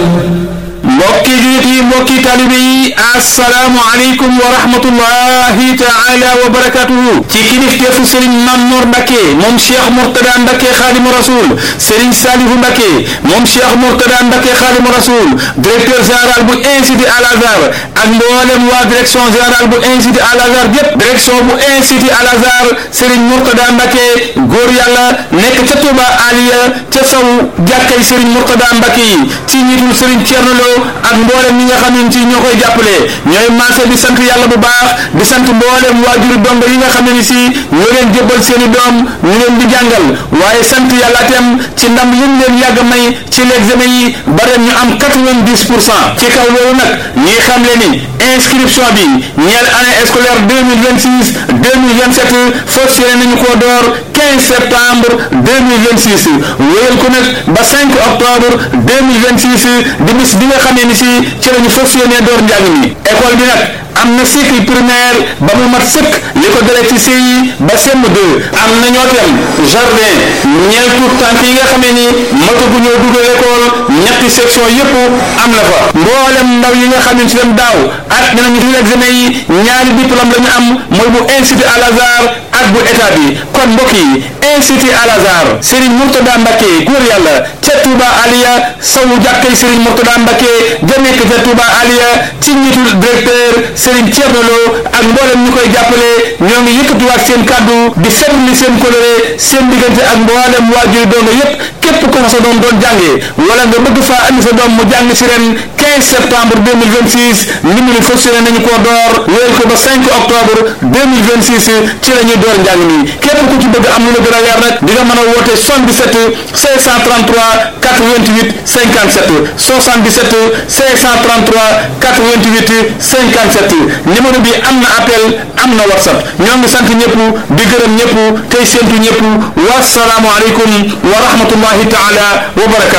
mbokki jullit yi mbokki talibe yi assalaamu aleykum wa rahmatullahi taala wa barakatuhu ci kilifteefu sëriñ Mamour Mbacke moom cheikh Mourtada Mbacke xaadimu rasul sëriñ Salihu Mbacke moom cheikh Mourtada Mbacke xaadimu rasul directeur général bu institut Al Azhar ak mboolem waa direction générale bu institut Al Azhar yépp direction bu institut Al Azhar sëriñ Mourtada Mbacke góor yàlla nekk ca Touba Aliya ca saw jàkkay sëriñ Mourtada Mbacke yi ci njiitul sëriñ Thierno Lo ak mboolem ñi nga xam ne ci ñoo koy jàppale ñooy marché di sant yàlla bu baax di sant mboolem waajuri dongo yi nga xam ne ni si ñoo leen jébbal seen i doom ñu leen di jàngal waaye sant yàlla itam ci ndam yi ñu leen yàgg may ci l'examen yi ba ren ñu am 90 pour cent ci kaw loolu nag ñuy xam le ni inscription bi ñeel année scolaire 2026 2027 fas yéene nañu koo door 15 septembre 2026 wéyal ko nag ba 5 octobre 2026 di bis bi nga xam ne ni si ci la ñu fas yéene door njàng mi école bi nag am na cycle primaire ba mu mat sëkk li ko dalee ci CI ba CM2 am na ñoo tam jardin ñeel tout tànk yi nga xamee ni matagu ñoo dugal école ñetti section yépp am na fa mboolem ndaw yi nga xam ne ci dem daaw at dinañu ci examen yi ñaari diplôme la ñu am mooy bu institut Al Azhar ak bu état bi kon mbokk yi institut Al Azhar Serigne Mourtada Mbacke góor yàlla ca Touba Aliya sawu jàkkay Serigne Mourtada Mbacke ja nekk ca Touba Aliya ci njiitul directeur Serigne Thierno Lo ak mboolem ñu koy jàppale ñoo ngi yëkkatiwaat seen kàddu di seetlu seen coloré seen diggante ak mboolem waajur doonga yépp képp ko fa sa doom doon jàngee wala nga bëgg faa andi sa doom mu jàng si ren 15 septembre 2026 ndimbali fas yéene nañu koo door wéyal ko ba 5 octobre 2026 ci la ñuy door njàng mi képp ku ci bëgg am lu la gën a leer nag di nga mën a woote 77 533 88 57 77 533 88 57 numéro bi am na appel am na whatsapp ñoo ngi sant ñëpp di gërëm ñëpp tey séentu ñëpp wasalaamu aleykum wa rahmatullahi taala wa barakatu